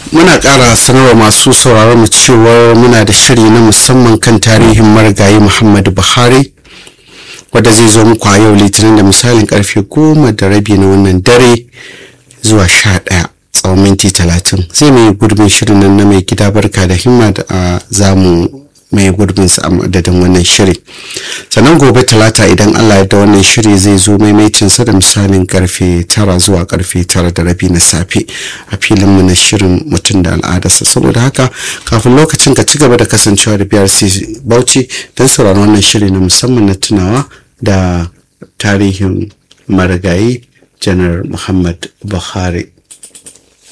muna ƙara sanarwa masu sauraron mu cewa muna da shiri na musamman kan tarihin marigayi muhammadu buhari wadda zai zo muku a yau litinin da misalin karfe goma da rabi na wannan dare zuwa sha ɗaya tsawon minti talatin zai mai gurbin shirin nan na mai gida barka da himma da zamu mai gurbinsa a madadin wannan shiri sannan gobe talata idan allah da wannan shiri zai zo maimaicinsa da misalin karfe tara zuwa karfe tara da rabi na safe a filinmu na shirin mutum da al'adarsa saboda haka kafin lokacin ka ci gaba da kasancewa da brc bauchi don sauraron wannan shiri na musamman na tunawa da tarihin marigayi janar muhammad buhari